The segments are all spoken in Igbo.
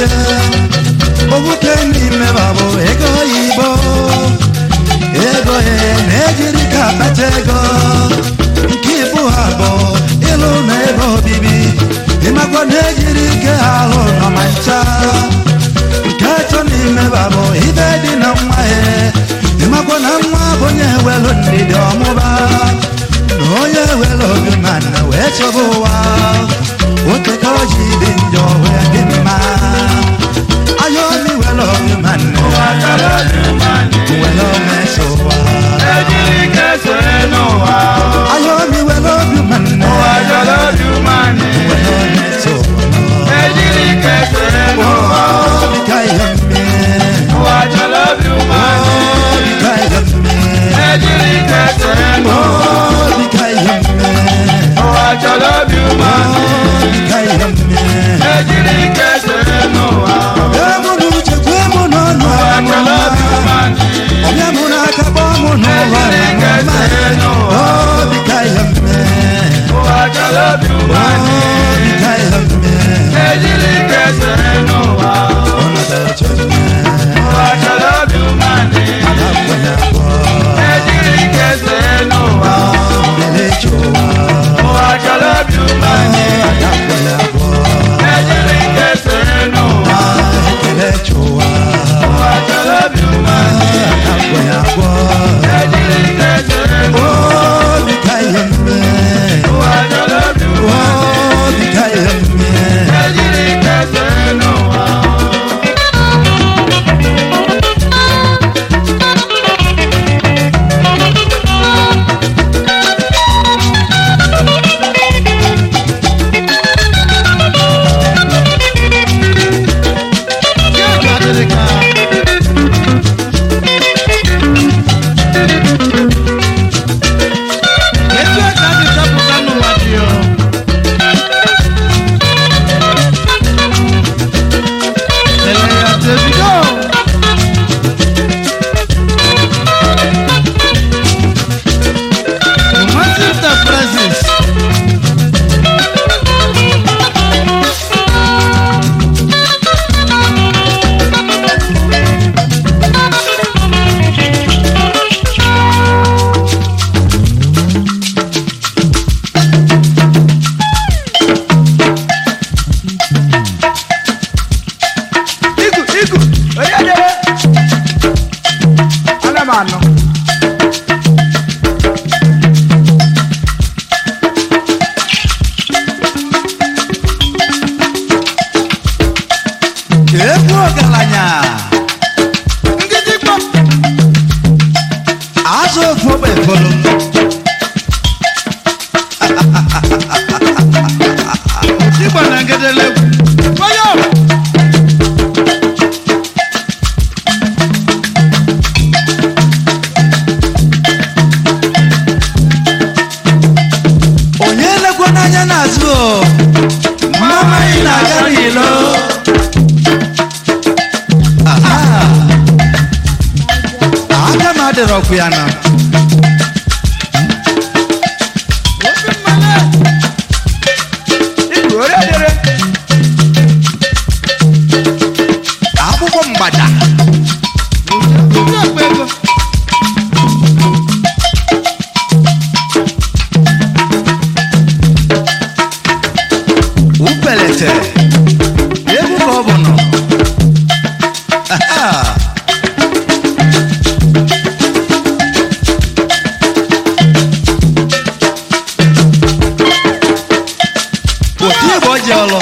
na-achị obuke n'ime babụ ego oyibo ego ya na-ejiri ka akpata ego nke ibu ha bụ ịlụ na ebe obibi ịmakwa na-ejiri ike ha alụ nọ ma ncha nke atọ n'ime babụ ibe dị na nwa ya ịmakwa na nwa bụ onye welu ndidi ọmụba na onye welu obi mana wee chọba ụwa oke ka o ji dị njọ wee dị mma ayomi welu obi mana welu meso ụwa ayomi welu obi mana welu meso ụwa obi ka ihe mmiri obi ka ihe mmiri obi ka ihe mmiri obi ka ihe mmiri Emu n'uche kwe mụ n'ọnụ amụma Ọbịa mụ n'aka kpọọ mụ n'ụwa amụma Obi ka ihe mme Obi ka ihe mme Ọ natara che mme Adakwenye akpọ Mbele chụwa Adakwenye akpọ Ekele chụwa Adakwenye akpọ Obi ka ihe mme Obi ka ihe mme egwu ọgaranya azụ ofu ogbe folo Igbo na ngedele Wayo! onye lekwa n'anya n'azụ o mama anyị na-aga n'ilo Aha. aka m adịrọkwu ya na Obi mmale! Igwe ore dere! akwụkwọ mgbada Ndị akpa ego! upelete egwu ka ọ bụ nọ Aha. otu ebe ọ ji ọlụ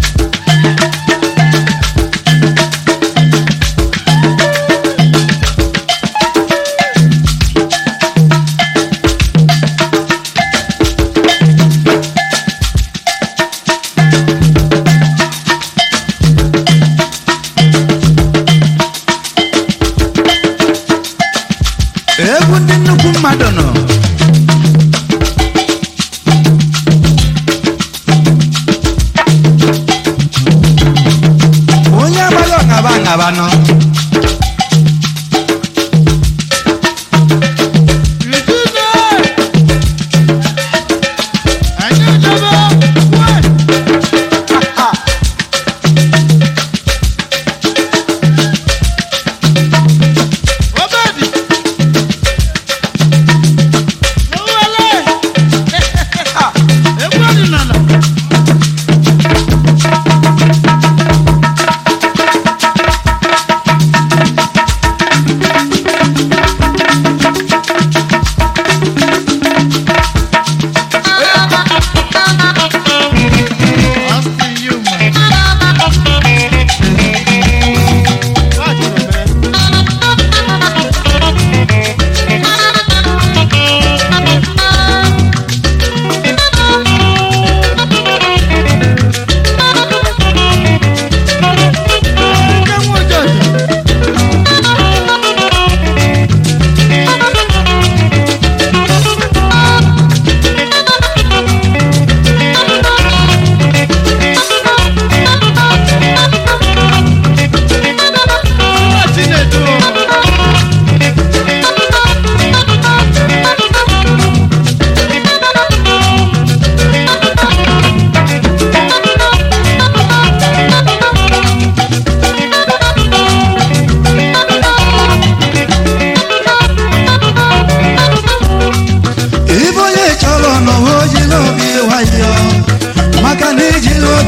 egwu ndị nnukwu mmadụ nọ onye amaghị ọṅaba aṅaba nọ Ijude! Anyị ejebe! Wee!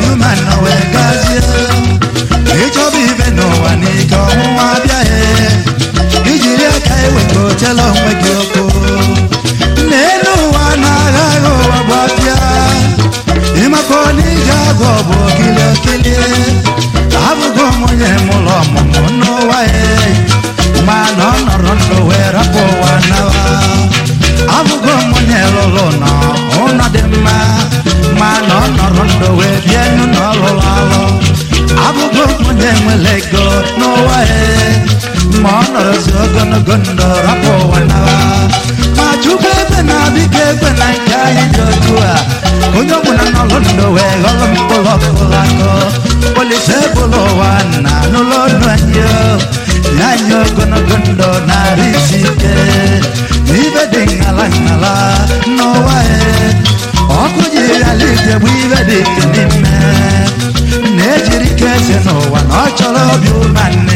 umeanọ wee gazie ịchọba ibe n'ụwa n'ike ọnwụnwa abịaghị ijiri aka eweta ochela onwe gị oko n'elu ụwa na-agha agha ụwa bụ afịa ịmakọ n'ije agụ bụ okili okili abụgo m onye mụlọ ọmụmụ n'ụwa ya ma na ọ nọrọ ndụ wee rapụ ụwa nawa abụgo m onye lụrụ nọ ụlọ dị mma ma na ọ nọrọ ndụ wee bie nụ na ọ lụrụ alụ abụgo m onye nwere ego n'ụwa ya ma ọ nọrọzi ogologo ndụ rapụ ụwa nawa ma chukwu ebe na-abịa ebe na nke anyị dị otu a onye ọbụla n'ọlụ ndụ wee ghọrọ mkpụrụ ọkụrụ akọ polisi ebụla ụwa na n'ụlọ ọnụ anyị o. nye anyị ogologo ndụ narị isi ike ibe dị ṅala ṅala n'ụwa ya ọkụ jiri ala ije bụ ibe dị ike n'ime na-ejiri ike eze n'ụwa na ọ chọrọ obi ụmanne